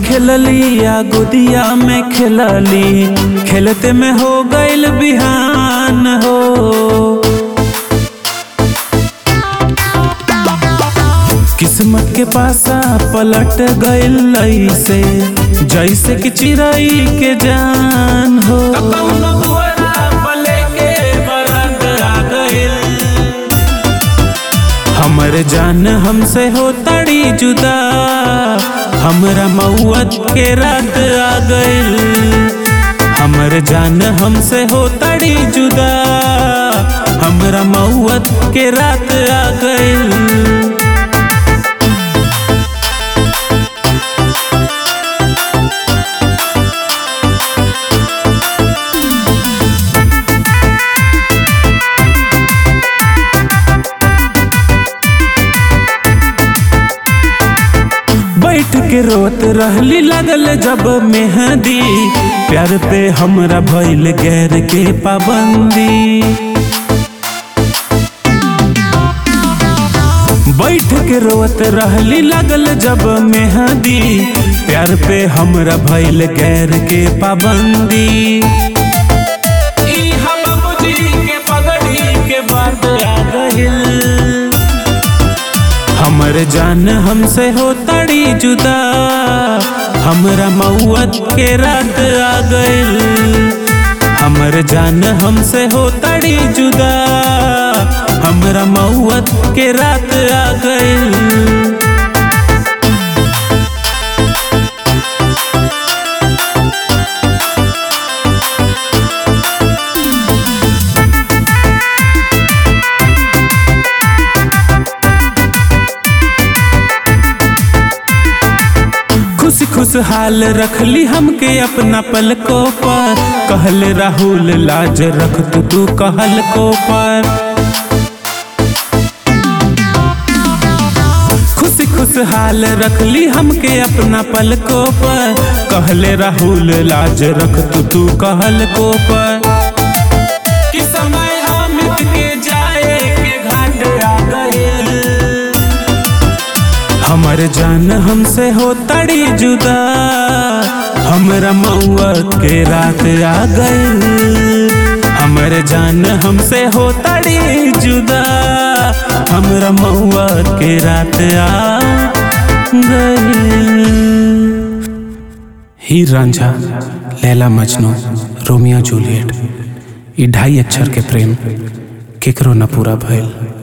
खेलली या गोदिया में खेलली खेलते में हो गइल बिहान हो किस्मत के पासा पलट गइल ऐसे जैसे कि चिड़ई के जान हो हमर जान हमसे हो तड़ी जुदा हमरा मौत के रात आ गइल हमर जान हमसे हो तड़ी जुदा हमरा मौत के रात आ गइल बैठ के रोत रहली लगल जब मेहंदी प्यार पे हमरा भइल गैर के पाबंदी बैठ के रोत रहली लगल जब मेहंदी प्यार पे हमरा भइल गैर के पाबंदी ई हम बाबूजी के पगड़ी के बात आ गइल हमर जान हमसे हो तड़ी जुदा हमरा मौत के रात आ गइल हमर जान हमसे हो तड़ी जुदा हमरा मौत के रात आ गइल खुश खुशहाल रखली हमके अपना पलकों पर कहल राहुल लाज रख तू तू कहल को पर खुश खुशहाल रखली हमके अपना पलकों पर कहले राहुल लाज रख तू तू कहल को पर कि समय हामिद के जाए के घाट आ गइल हमर जान हमसे हो तड़ी जुदा हमरा मौत के रात आ गइल हमर जान हमसे हो तड़ी जुदा हमरा मौत के रात आ गइल हीर रांझा लैला मजनू रोमियो जूलियट ई ढाई अक्षर के प्रेम केकरो न पूरा भइल